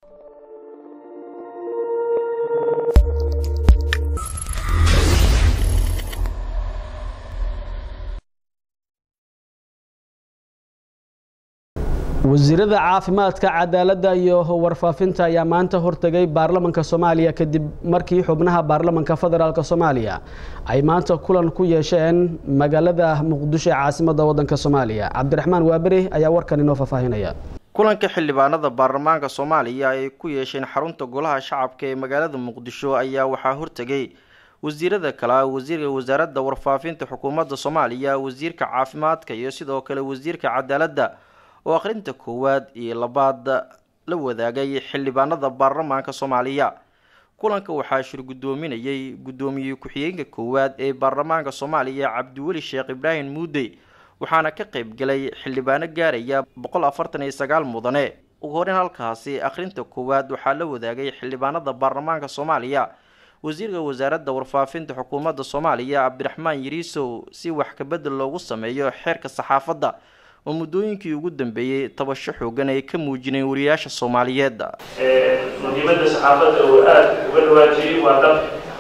wasiirada caafimaadka cadaaladda iyo warfaafinta ayaa maanta hortegay baarlamanka soomaaliya kadib markii xubnaha baarlamanka federaalk soomaaliya ay maanta kulan ku yeesheen magaalada muqdisho ee caasimadda waddanka soomaaliya cabdiraxmaan waaberi ayaa warkan inoo faahfaahinaya kulanka xildhibaanada baarlamaanka soomaaliya ay ku yeesheen xarunta golaha shacabka ee magaalada muqdisho ayaa waxaa hortegay wasiirada kale wasiirka wasaaradda warfaafinta xukuumadda soomaaliya wasiirka caafimaadka iyo sidoo kale wasiirka cadaaladda oo akhrinta koowaad iyo labaad la wadaagay xildhibaanada baarlamaanka soomaaliya kulanka waxaa shir guddoominayay guddoomiye ku-xigeenka koowaad ee baarlamaanka soomaaliya cabdiweli sheekh ibraahim muudey waxaana ka qayb galay xildhibaano gaaraya boqol afartan iyo sagaal mudane ugu horeyn halkaasi akhrinta koowaad waxaa la wadaagay xildhibaanada baarlamaanka soomaaliya wasiirka wasaaradda warfaafinta xukuumadda soomaaliya cabdiraxmaan yariisow si wax kabedel loogu sameeyo xeerka saxaafadda oo muddooyinkii ugu dambeeyey tabasho xoogan ay ka muujineen wariyaasha soomaaliyeed muhiimadda saxaafadda uu aada uga dhawaajiyey waa dab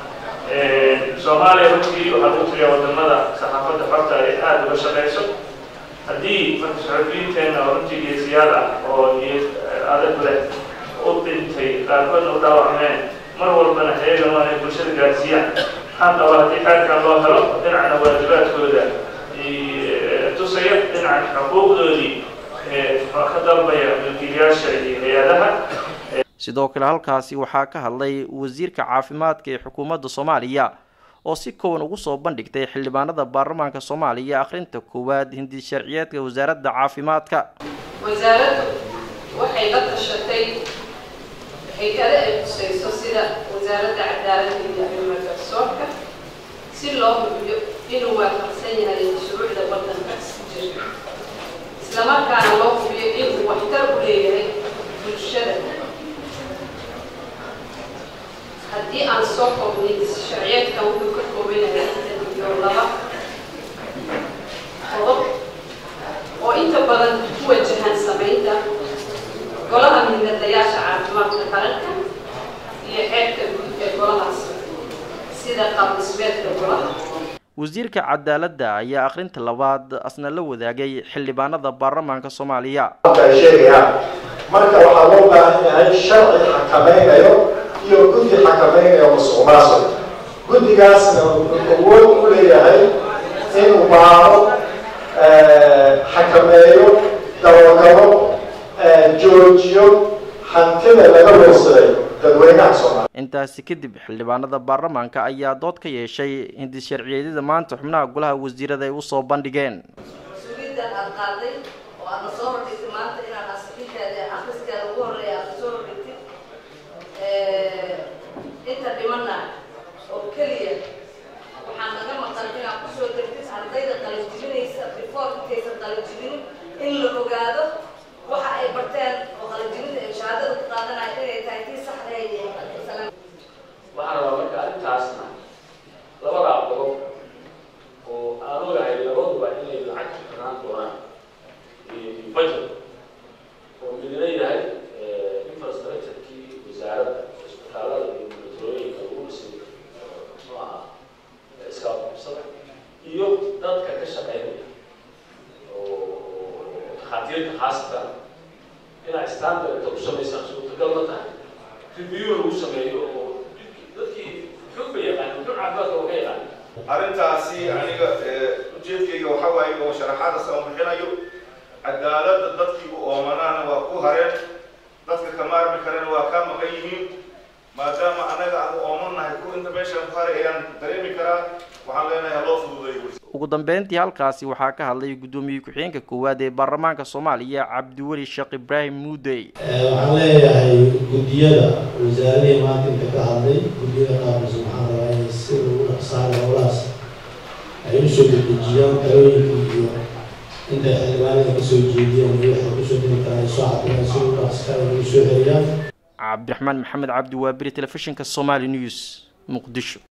soomaaliya runtii waxaa lagu tiriyaa wadamada saxaafadda xorta ay aada uga shaqayso haddii marka saxafiyiinteenna oo runtii geesiyaal ah oo niyad adag leh u dhintay qaarkoodna u dhaawacmeen mar walbana heegan waa inay bulshada gaarsiiyaan maxaan qabaa haddii xeerkan loo helo dhinacna waajibaadkooda tusaya dhinacan xuquuqdoodii ka dalbaya milkiilayaasha iyo hay-adaha sidoo kale halkaasi waxaa ka hadlay wasiirka caafimaadka ee xukuumadda soomaaliya oo si kooban ugu soo bandhigtay xildhibaanada baarlamaanka soomaaliya akhrinta koowaad hindi sharciyeedka wasaaradda caafimaadka wasaaraddu waxay la tashatay hay-ada ay khusayso sida wasaaradda cadaaladda iyo arrimaha garsoorka si loo hubiyo inuu waafaqsan yahay shuruucda waddanka jira islamarkaana loo hubiyo inuu waxtar u leeyahay bulshada haddii aan soo koobnay sharciyeedkan wuxuu ka kooban yahay iyo laba qodob oo inta badan ku wajahan samaynta golaha midnadayaasha caafimaadka qaranka iyo xeerka guud ee golahaas sida qaabdhismeedka golaha wasiirka cadaaladda ayaa akhrinta labaad asna la wadaagay xildhibaanada baarlamaanka soomaaliya ay sheegayaan marka waxaa loo baahan yahay sharci xakamaynayo iyo guddi xakamaynayo musuq maasuq guddigaasna wuxuu awood u leeyahay inuu baaro xakameeyo dabagalo joojiyo hantida laga weysaday dadweynaha soomaaliya intaasi kadib xildhibaanada baarlamaanka ayaa dood ka yeeshay hindi sharciyeedyada maanta xubnaha golaha wasiirada ay usoo bandhigeen mas-uuliyaddan aad qaaday oo aadna soo hordhigtay maanta inaad asixinteeda akriskeeda ugu horreeya aadna soo hordhigtid inta dhimanna oo keliya waxaa naga maqan inaad kusoo degtid ardayda qalinjibinaysa before intaysan qalinjibin in la ogaado waxa ay barteen oo qalinjibinta ee shahaadada ku qaadanaya inay tahay tii saxdahayd ee waxaan rabaa marka arrintaasna labadaa qodob oo aan ogahay labaduba inay lacag xirnaan doonaan budget oo midna yahay infrastructure-kii wasaaradda isbitaalada iyo milatorooyinka lagu dhisay muxuu ahaa iska qabsada iyo dadka ka shaqeynaya oo takhaatiirta khaasatan inaa standardka u samaysaan suurtagal ma tahay review lagu sameeyo oo dadkii xog ba yaqaan xog caafimaadka oo ka yaqaan arrintaasi aniga ujeedkayga waxa waaye oo sharaxaada sama bixinayo cadaaladda dadkii u oomanaana waa ku hareen dadka ka maarmi karena waa kaa maqan yihiin maadaama anaga aan u oomanahay ku inta meeshaan ku haray ayaan dareemi karaa waxaan leenahay haloo fududeeyo ugu dambeyntii halkaasi waxaa ka hadlay guddoomiye ku-xigeenka koowaad ee baarlamaanka soomaaliya cabdiweli sheekh ibraahim muudey waxaan leeyahay guddiyada wasaaradihii maanta inta ka hadlay guddiyada qaarkiis waxaan rabaa inay sida ugu dhaqsaana howlahaas ay usoo dedejiyaan talooyinkii iyo intay xildhibaanada kasoo jeediyeen iyo waxay kusoo diri karaan soo cadinaan si ugu dhaqska ay ugu soo celiyaan cabdiraxmaan maxamed cabdi waabiri telefishinka somali news muqdisho